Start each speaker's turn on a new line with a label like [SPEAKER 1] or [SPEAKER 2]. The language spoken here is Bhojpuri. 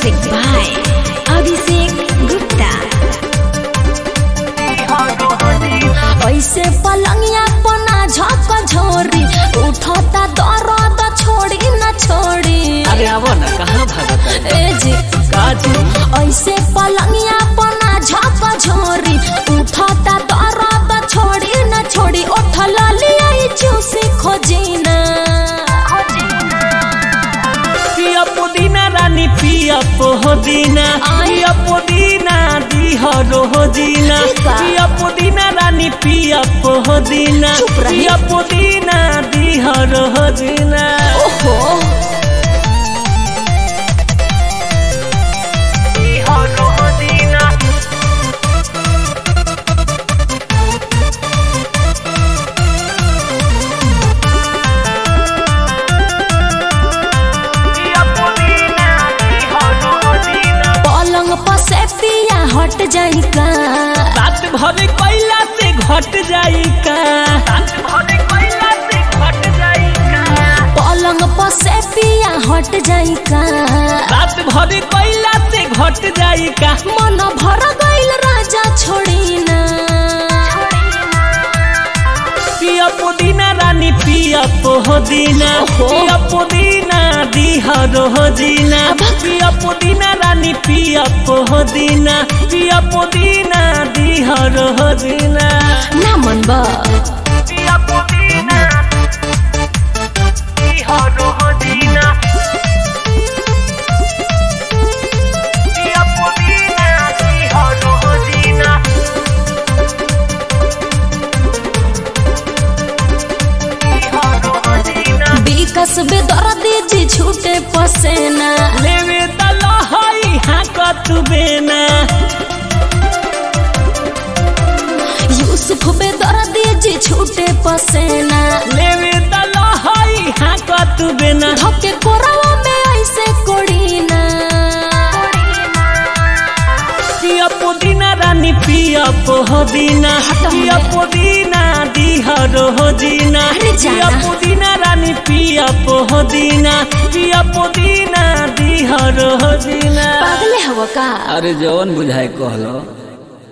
[SPEAKER 1] Music by Abhishek Gupta.
[SPEAKER 2] ऐसे पलंगिया पना झक झोरी उठता दर्द छोड़ी न छोड़ी
[SPEAKER 3] अरे आवो ना कहाँ भागत
[SPEAKER 2] ए जी
[SPEAKER 3] काजी
[SPEAKER 2] ऐसे पलंगिया पना झक झोरी उठता दर्द छोड़ी न छोड़ी उठल लिया चूसी खोजीना
[SPEAKER 3] पिया पुदीना रानी पिया पोदीना
[SPEAKER 2] आय।
[SPEAKER 3] पिया पुदीना दिह रोजीना
[SPEAKER 2] ठीक बा।
[SPEAKER 3] पिया पुदीना रानी पिया पोदीना
[SPEAKER 2] चुप रही।
[SPEAKER 3] पिया पुदीना दिह रोजीना
[SPEAKER 2] ओहो
[SPEAKER 3] दिह रोजीना पिया पुदीना दिह रोजीना
[SPEAKER 2] पलंग पर से पिया हट जाई का
[SPEAKER 3] रात भर कोयला से घट जाई का रात भर कोयला से घट जाई का
[SPEAKER 2] पलंग पर से पिया हट जाई का
[SPEAKER 3] रात भर कोयला से घट जाई का
[SPEAKER 2] मन भर गइल राजा छोड़ी ना
[SPEAKER 3] पिया पुदीना रानी पिया पोदीना
[SPEAKER 2] ओहो।
[SPEAKER 3] पिया पुदीना दिह रोजीना
[SPEAKER 2] अब-
[SPEAKER 3] पिया पुदीना रानी पिया पोदीना पिया पुदीना दिह रोजीना
[SPEAKER 2] ना मन बा
[SPEAKER 3] पिया पुदीना दिह रोजीना पिया पुदीना दिह रोजीना
[SPEAKER 2] विकस बेदर्दी जी छूटे पसेना
[SPEAKER 3] लेवे दलहई हाँ तू बेना
[SPEAKER 2] यूसुफ बेदर्दी जी छूटे पसेना
[SPEAKER 3] लेवे दलहई हाँ तू बेना
[SPEAKER 2] धके कोरवा में ऐसे कोड़ीना
[SPEAKER 3] पिया पुदीना रानी पिया पोदीना
[SPEAKER 2] हटो
[SPEAKER 3] पिया
[SPEAKER 2] हमें।
[SPEAKER 3] पुदीना दिह रोजीना
[SPEAKER 2] अरे जाना।
[SPEAKER 3] पिया पुदीना रानी पिया पोदीना पिया पुदीना दिह रोजीना
[SPEAKER 2] पागले हवा का
[SPEAKER 3] अरे जवन बुझाए कहलो